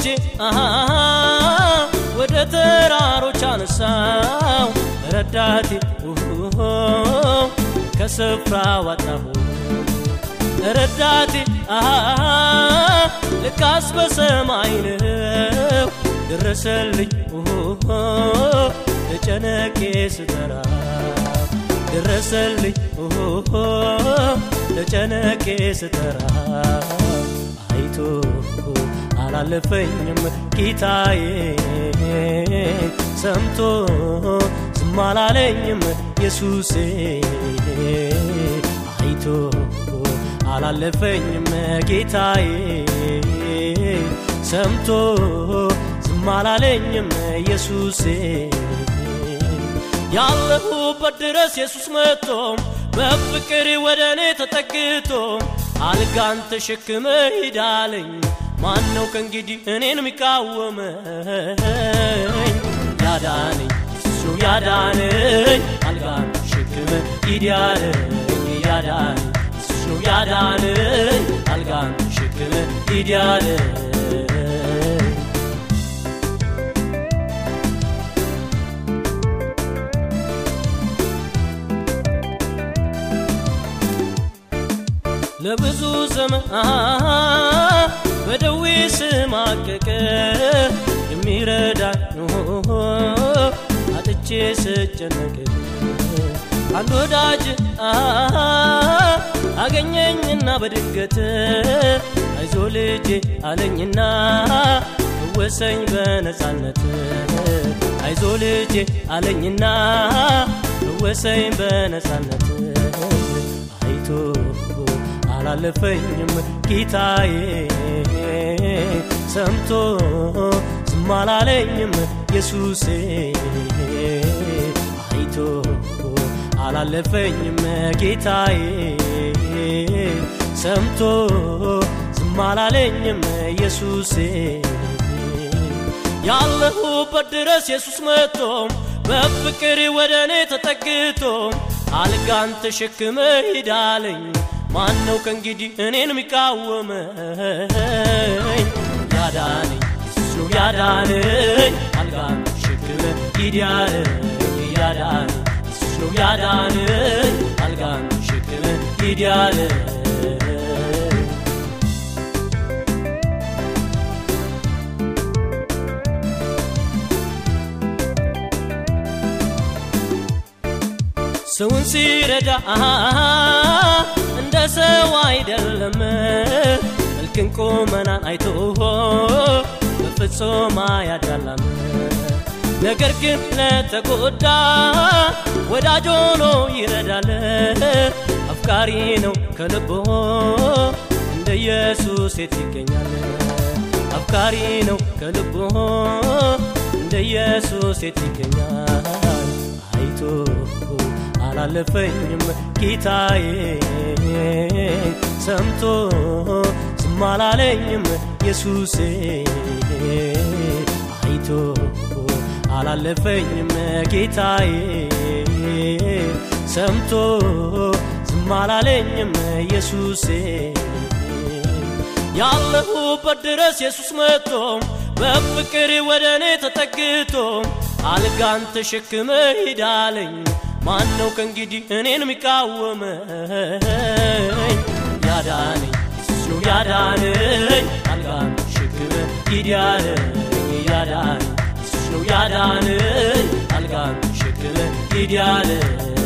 አሃ ወደ ተራሮች አነሳው ረዳቴ ኡሁ ከስፍራ ዋጣሁ ረዳቴ አሃ ልካስ በሰማይ ነው ደረሰልኝ ኡሁ ተጨነቄ ስጠራ ደረሰልኝ ኡሁ ተጨነቄ ስጠራ አይቶ አላለፈኝም ጌታዬ ሰምቶ ዝም አላለኝም ኢየሱሴ አይቶ አላለፈኝም ጌታዬ ሰምቶ ዝም አላለኝም ኢየሱሴ ያለሁበት ድረስ ኢየሱስ መጥቶ በፍቅር ወደ እኔ ተጠግቶ አልጋን ተሸክመ ሂዳለኝ ማን ነው ከእንግዲህ እኔን የሚቃወመኝ ያዳነኝ እሱ ያዳነኝ አልጋን ተሸክመ ሂድ ያለኝ ያዳነኝ እሱ ያዳነኝ አልጋን ተሸክመ ሂድ ያለኝ ለብዙ ዘመን በደዌ ስማቀቅ የሚረዳኝ አጥቼ ስጨነቅ አንድ ወዳጅ አገኘኝና በድገት አይዞ ልጄ አለኝና እወሰኝ በነፃነት አይዞ ልጄ አለኝና እወሰኝ በነፃነት አይቶ አላለፈኝም ጌታዬ ሰምቶ ዝም አላለኝም ኢየሱሴ አይቶ አላለፈኝም ጌታዬ ሰምቶ ዝም አላለኝም ኢየሱሴ ያለሁበት ድረስ ኢየሱስ መጥቶ በፍቅር ወደ እኔ ተጠግቶ አልጋን ተሸክመ ሂዳለኝ ማን ነው ከእንግዲህ እኔን የሚቃወመኝ ያዳነኝ እሱ ያዳነኝ አልጋን ተሸክመ ሂድ ያለኝ ያዳነኝ እሱ ያዳነኝ አልጋን ተሸክመ ሂድ ያለኝ ሰውን ሲረዳ እንደ ሰው አይደለም መልክን ቁመናን አይቶ በፍጹም አያዳላም ነገር ግን ለተጎዳ ወዳጅ ሆኖ ይረዳል አፍቃሪ ነው ከልቦ እንደ ኢየሱስ የት ይገኛል አፍቃሪ ነው ከልቦ እንደ ኢየሱስ የት ይገኛል አይቶ አላለፈኝም ጌታዬ ሰምቶ ዝም አላለኝም ኢየሱሴ አይቶ አላለፈኝም ጌታዬ ሰምቶ ዝም አላለኝም ኢየሱሴ ያለሁበት ድረስ ኢየሱስ መጥቶ በፍቅር ወደ እኔ ተጠግቶ አልጋን ተሸክመ ሂዳለኝ ማን ነው ከእንግዲህ እኔን የሚቃወመኝ ያዳነኝ እሱ ያዳነኝ አልጋን ተሸክመ ሂድ ያለኝ ያዳነኝ እሱ ያዳነኝ አልጋን ተሸክመ ሂድ ያለኝ